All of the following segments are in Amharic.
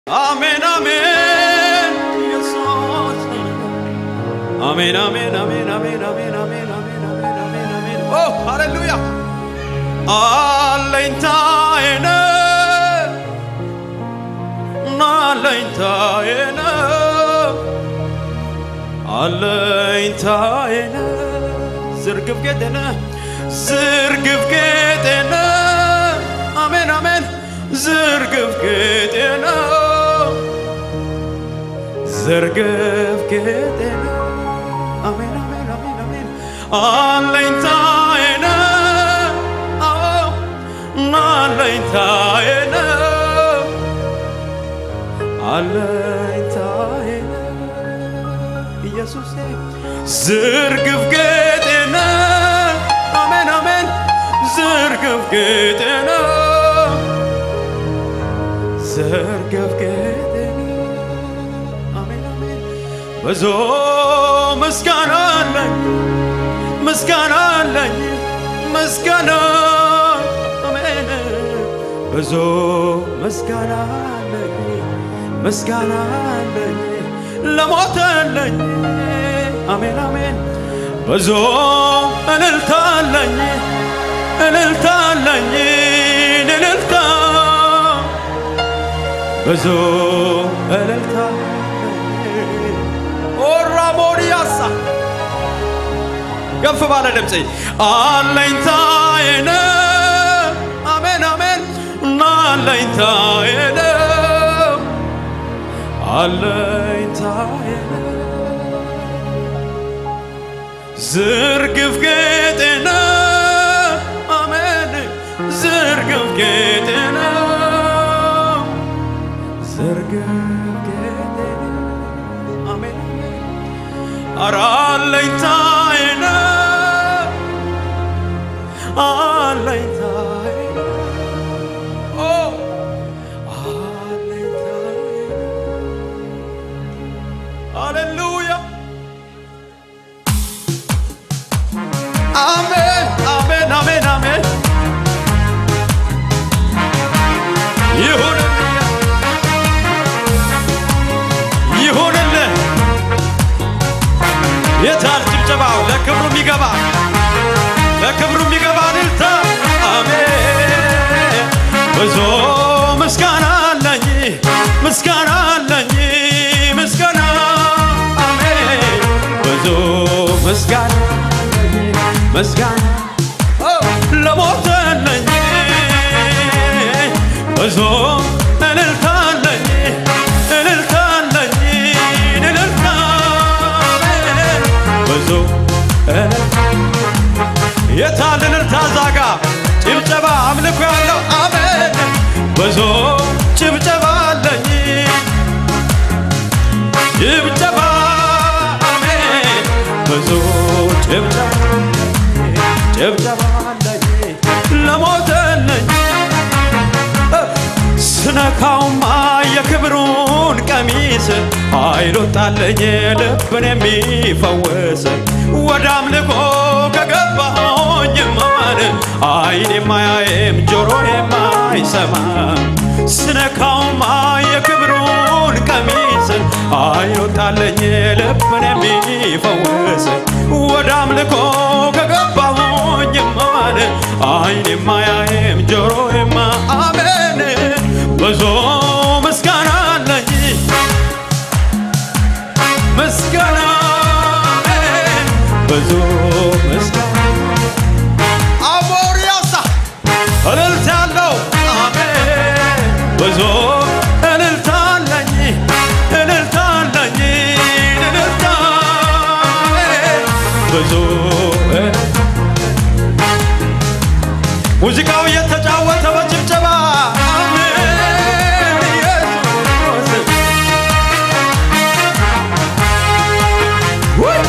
አሜን አሜን ኢየሱስ አሜን አሜን አሜን አሜን አሜን አሜን አሜን አሜን አሜን አሜን ኦ ሃሌሉያ አለኝታዬ ነህ አለኝታዬ ነህ አለኝታዬ ነህ ዝርግፍ ጌጤ ነህ ዝርግፍ ጌጤ ነህ አሜን አሜን ዝርግፍ ጌጤ ነው ዝርግፍ ጌጤ ነው አሜን አሜን አሜን አሜን አለኝታዬ ነህ አዎ አለኝታዬ ነው አለኝታዬ ነው ኢየሱሴ ዝርግፍ ጌጤ ነህ አሜን አሜን ዝርግፍ ጌጤ ነው ዝርግፍ ጌጤ ነው አሜን አሜን ብዙ ምስጋና አለኝ ምስጋና አለኝ ምስጋና አሜን ብዙ ምስጋና አለኝ ምስጋና አለኝ ለሞተልኝ አሜን አሜን ብዙ እልልታ አለኝ እልልታ አለኝ እልልታ ብዙ እልልታ ኦራሞሪያሳ ከፍ ባለ ድምፅ አለኝታዬ ነህ አሜን አሜን እና አለኝታዬ ነህ አለኝታዬ ነህ ዝርግፍ ጌጤ ነህ አሜን ዝርግፍ ጌጤ ነህ ዝርግፍ ጌጤ ነህ አሜን ኧረ አለኝታዬ ነህ አለኝታዬ ነህ ኦ አለኝታዬ ሃሌሉያ አሜን አሜን አሜን አሜን ይሁንልህ ይሁንልህ የታል ጭብጨባው ለክብሩ የሚገባ ለክብሩ የሚገባ እልልታ አሜን ብዙ ምስጋና አለኝ ምስጋና አለኝ ምስጋና አሜን ብዙ ምስጋና አለኝ ምስጋና ኦ፣ ለሞተልኝ ብዙ እልልታ አለኝ እልልታ አለኝ እልልታ አሜን ብዙ እልልታ የታል እልልታ ዛጋ ጭብጨባ አምልኮ ያለው አሜን ብዙ ጭብጨባ አለኝ ጭብጨባ አሜን ብዙ ጭብጨባ ጭብጨባ አለኝ ለሞተልኝ ስነካውማ የክብሩን ቀሚስ ኃይል ወጣለኝ ልብን የሚፈውስ ወደ አምልኮ ከገባሁኝ ማን አይን የማያይም ጆሮ የማይሰማም ስነካውማ የክብሩን ቀሚስ ኃይል ወጣለኝ ልብን የሚፈውስ ወደ አምልኮ ከገባሁኝ ማን አይን የማያይም ጆሮ የማ አሜን ብዙ ምስጋና አለኝ ምስጋና አሜን ብዙ ምስጋና አሞሪያሳ እልልታ ያለው አሜን ብዙ እልልታ አለኝ እልልታ አለኝ እልልታ አሜን ብዙ እልልታ ሙዚቃው እየተጫወተ በጭብጨባ አሜን ኢየሱስ ውይ!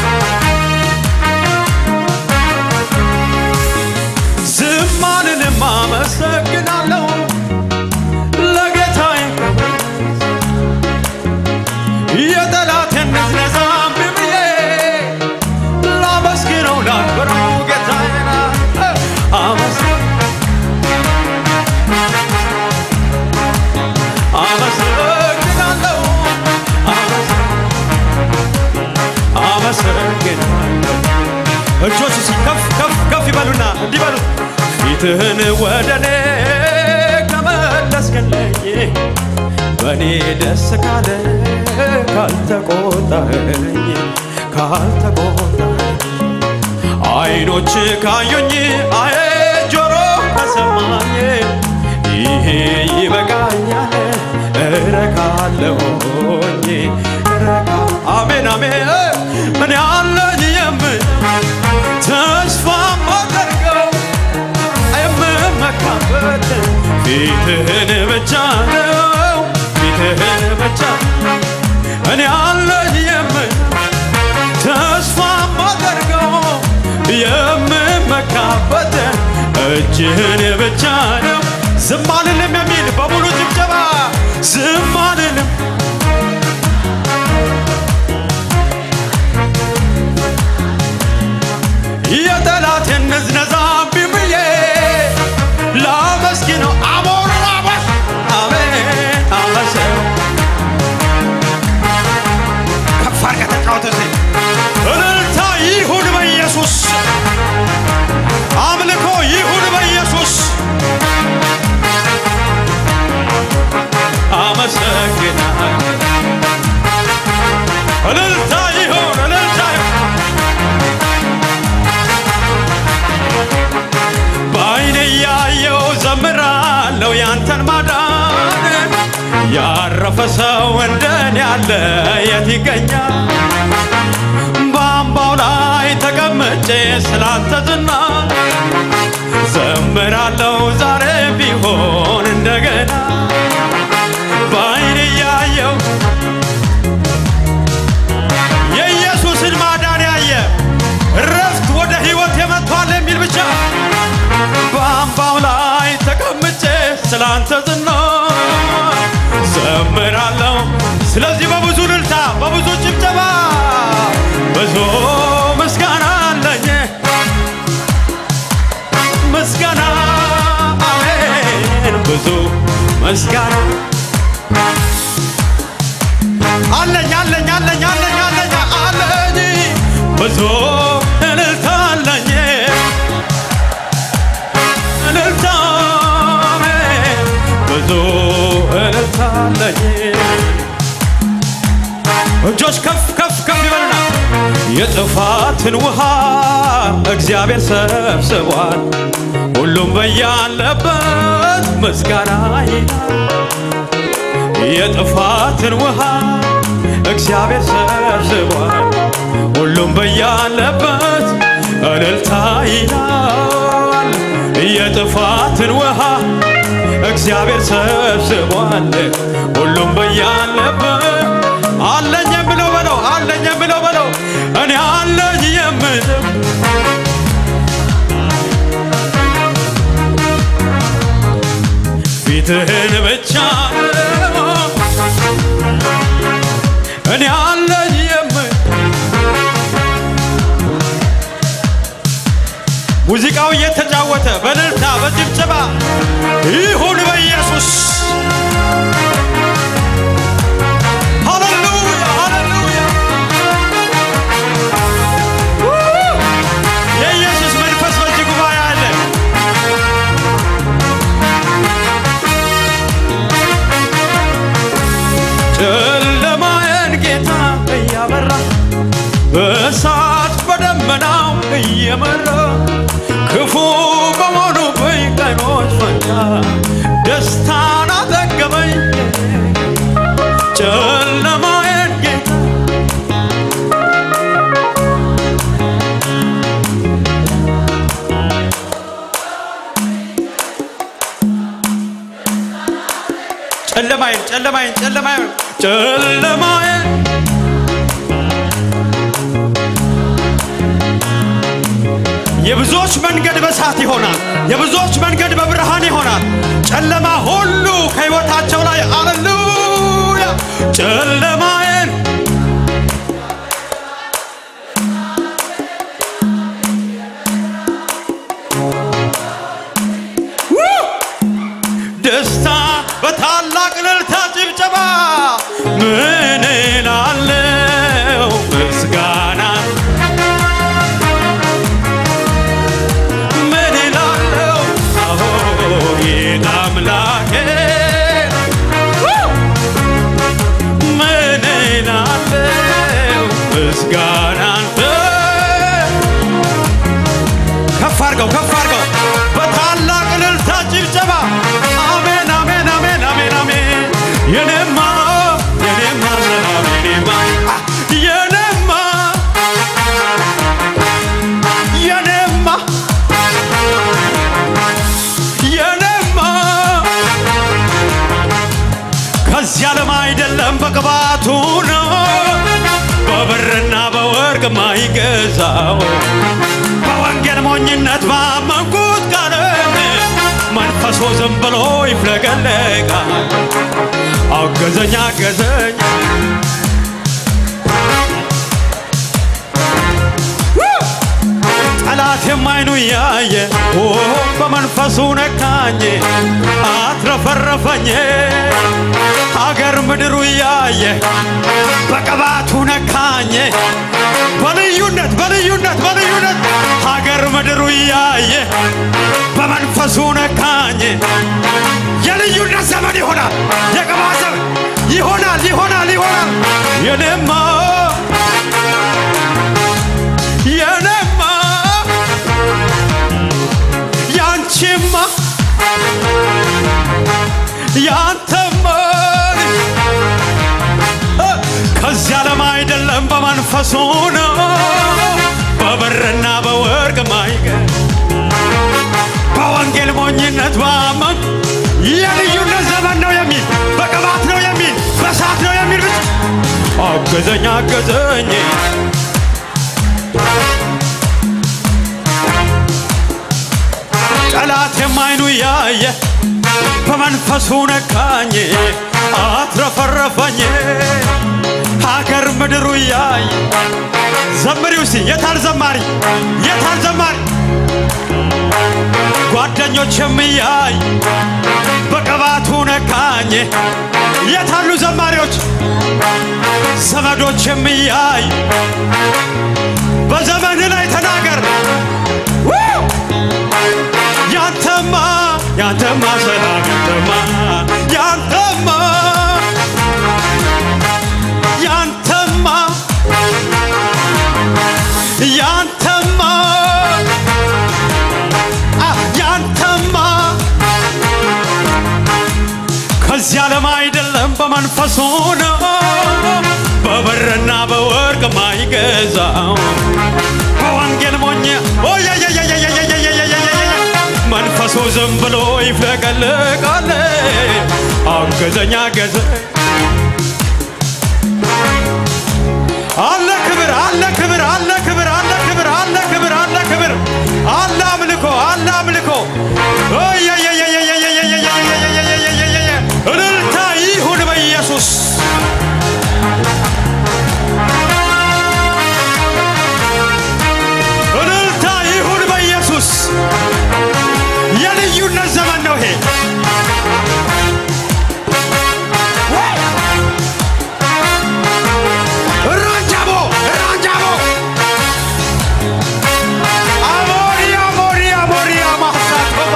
ዝም አልልም አመሰግናለሁ ለጌታዬ የጠላቴን ንዝነዛ እምቢ ብዬ እጆች እስኪ ከፍ ከፍ ከፍ ይበሉና እንዲህ በሉ ፊትህን ወደ እኔ ከመለስክልኝ በእኔ ደስ ካለ ካልተቆጣኝ ካልተቆጣኝ አይኖች ካዩኝ አየ ጆሮ ከሰማኝ ይሄ ይበቃኛል እረካለሁኝ እረካ አሜን አሜን ምን ያለኝ የምን ተስፋ ማደርገው የምመካበት ፊትህን ብቻ ነው ፊትህን ብቻ እኔ አለኝ የምን ተስፋ ማደርገው የምመካበት እጅህን ብቻ ነው ዝም አልልም የሚል በሙሉ ጭብጨባ ዝም አልልም የጠላቴን ንዝነዛ እምቢ ብዬ ላመስግነው አሞራ አበስ አሜን አመሰው ከፍ አድርገህ ተጫወተ እስኪ። እልልታ ይሁን በኢየሱስ አምልኮ ይሁን በኢየሱስ አመሰግናለሁ እልልታ ይሁን እልልታ ይሁን በአይኔ ያየው ዘምራለው ያንተን ማዳን ያረፈ ሰው እንደኔ ያለ የት ይገኛል? በአምባው ላይ ተቀምጬ ስላንተ ዝና ዘምራለው ዛሬ ቢሆን እንደገና በአይኔ ያየው የኢየሱስን ማዳን ያየ ረፍት ወደ ሕይወት የመጥቷል የሚል ብቻ በአምባው ላይ ተቀምጬ ስላንተ ዝና ዘምራለሁ። ስለዚህ በብዙ እልልታ በብዙ ጭብጨባ ብዙ ምስጋና አለኝ ምስጋና አሜን ብዙ ምስጋና አለኝ አለኝ አለኝ አለኝ አለኝ አለኝ ብዙ እልልታ አለኝ እልልታ አሜን ብዙ እልልታ አለኝ እጆች ከፍ ከፍ ከፍ ይበሉና የጥፋትን ውሃ እግዚአብሔር ሰብስቧል ሁሉም በያለበት ምስጋና ይላል የጥፋትን ውሃ እግዚአብሔር ሰብስቧል ሁሉም በያለበት እልልታ ይላል የጥፋትን ውሃ እግዚአብሔር ሰብስቧል ሁሉም በያለበት አለኝ የምለው በለው አለኝ የምለው በለው እኔ አለኝ የምለው ፊትህን ብቻ ነው እኔ አለኝ የምል ሙዚቃው እየተጫወተ በእልልታ በጭብጨባ ይሁን በኢየሱስ ሃሌሉያ ሃሌሉያ ው! የኢየሱስ መንፈስ በዚህ ጉባኤ አለ ጨለማዬን ጌታ እያበራ በእሳት በደመናው እየመራ ክፉ በሆኑብኝ ቀኖች ፈንታ ደስታን አጠገበኝ ጨለማዬን ጌታ ጨለማዬን ጨለማዬን ጨለማዬን ጨለማዬን የብዙዎች መንገድ በእሳት ይሆናል። የብዙዎች መንገድ በብርሃን ይሆናል። ጨለማ ሁሉ ከሕይወታቸው ላይ አሌሉያ ጨለማዬን ው! ደስታ በታላቅ እልልታ ጭብጨባ ምን እላለሁ ምስጋና የኔማ የኔማ ሰላም የኔማ አ፣ የኔማ የኔማ የኔማ ከዚህ ዓለም አይደለም በቅባቱ ነው በብርና በወርቅ ማይገዛው በወንጌል ሞኝነት ባመንኩት ቃል መንፈሱ ዝም ብሎ ይፍለቀለቃል። አገዘኝ አገዘኝ ጠላት የማይኑ እያየ ኦ በመንፈሱ ነካኝ አትረፈረፈኝ አገር ምድሩ እያየ በቅባቱ ነካኝ በልዩነት በልዩነት በልዩነት ሀገር ምድሩ እያየ በመንፈሱ ነካኝ የልዩነት ዘመን ይሆናል የቅባት ዘመን ይሆናል ይሆናል ይሆናል የኔማ የኔማ ያንቺማ ያንተማ እ፣ ከዚህ ዓለም አይደለም በመንፈሱ ነው በብርና በወርቅ ማይገ በወንጌል ሞኝነት ባመን የልዩነት ዘመን ነው የሚል በቅባት ነው የሚል በሳት ነው የሚል ብቻ አገዘኝ አገዘኝ ጠላት የማይኑ ያየ በመንፈሱ ነካኝ አትረፈረፈኝ ሀገር ምድሩ እያየ ዘምሪው እስቲ የታል ዘማሪ የታል ዘማሪ ጓደኞች የሚያይ በቅባቱ ነካኝ የታሉ ዘማሪዎች ዘመዶች የሚያይ በዘመን ላይ ተናገር ው! ያንተማ ያንተማ ሰላም ያንተማ ያንተማ ያንተማ ያንተማ አ፣ ያንተማ ከዚህ ዓለም አይደለም በመንፈሱ ነው በብርና በወርቅ ማይገዛው በወንጌል ሞኝ ኦየየየየየየየየየየየየ መንፈሱ ዝም ብሎ ይፍለቀልቃል። አገዘኝ አገዘኝ አለ ክብር አለ ክብር አለ ክብር አለ ክብር አለ ክብር አለ ክብር አለ አምልኮ አለ አምልኮ ኦየየየየየየየየየየየየየየየየ እልልታ ይሁን በኢየሱስ እልልታ ይሁን በኢየሱስ የልዩነት ዘመን ነው ይሄ ራንጃቦ ራንጃቦ አሞሪያ ሞሪያ ሞሪያ ማሳቶባ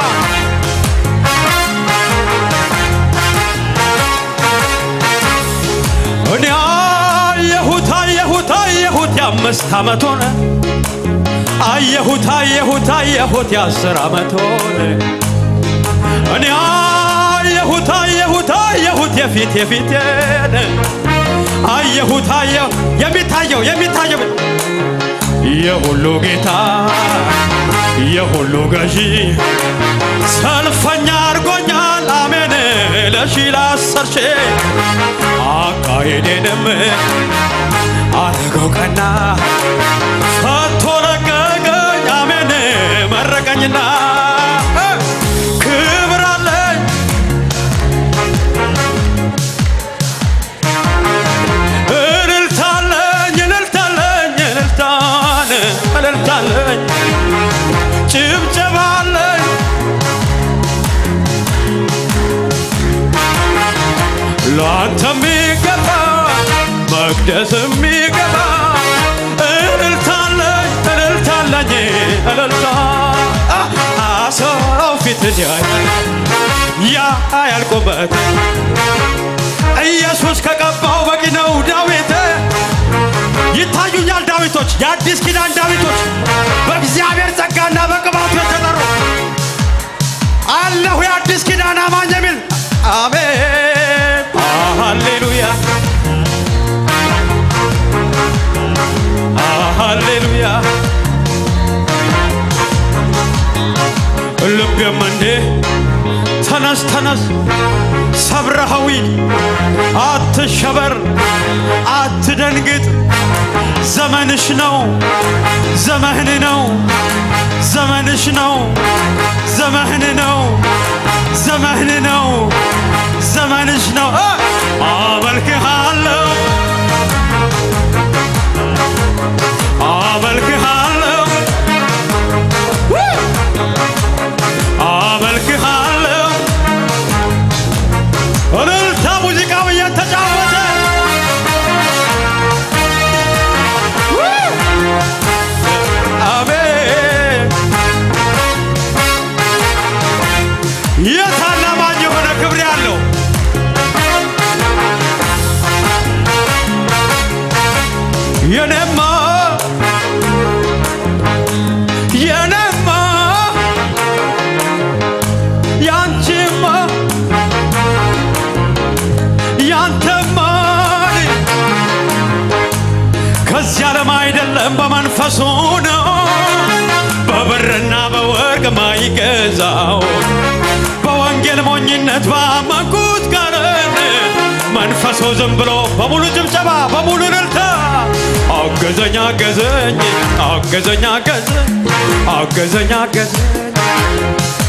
እኔ አየሁት አየሁት አየሁት የአምስት ዓመት ሆነ አየሁት አየሁት አየሁት የአስር ዓመት ሆነ እኔ አየሁት አየሁት አየሁት የፊት የፊቴን አየሁት አየሁ የሚታየው የሚታየው የሁሉ ጌታ የሁሉ ገዢ ሰልፈኛ አድርጎኛል አሜን ለሺ ለአስር ሺ አካሄዴንም አረገው ቀና ፈቶ ለቀቀኝ አሜን መረቀኝና እ፣ ክብር አለኝ እልልታለኝ እልልታለኝ እልልታን እልልታለኝ ጭብጨባለኝ ለአንተ የሚገባ መቅደስ የሚገባ እልልታለኝ እልልታለኝ እልልታ አሰው ፊትን ያያል ያ ያልቆበት ኢየሱስ ከቀባው በቂ ነው ዳዊት ይታዩኛል ዳዊቶች የአዲስ ኪዳን ዳዊቶች በእግዚአብሔር ጸጋና በቅባቱ የተጠሩ አለሁ የአዲስ ኪዳን አማኝ የሚል አሜን ሃሌ ተነስ ሰብረኸው ሂድ። አትሸበር፣ አትደንግጥ። ዘመንሽ ነው፣ ዘመህን ነው፣ ዘመንሽ ነው፣ ዘመህን ነው፣ ዘመህን ነው፣ ዘመንሽ ነው። እ! አመልክሃለሁ አመልክሃለሁ ው! አመልክሃለሁ እልልታ ሙዚቃው እየተጫወተ ው! አሜን የታላማኝ የሆነ ክብር ያለው የኔማ የኔማ ያንቺማ ያንተማ ከዚህ ዓለም አይደለም በመንፈሱ ነው በብርና በወርቅ ማይገዛው በወንጌል ሞኝነት ባመንኩት ቃል መንፈሱ ዝም ብሎ በሙሉ ጭብጨባ በሙሉ እልልታ አገዘኝ አገዘኝ አገዘኝ አገዘኝ አገዘኝ አገዘኝ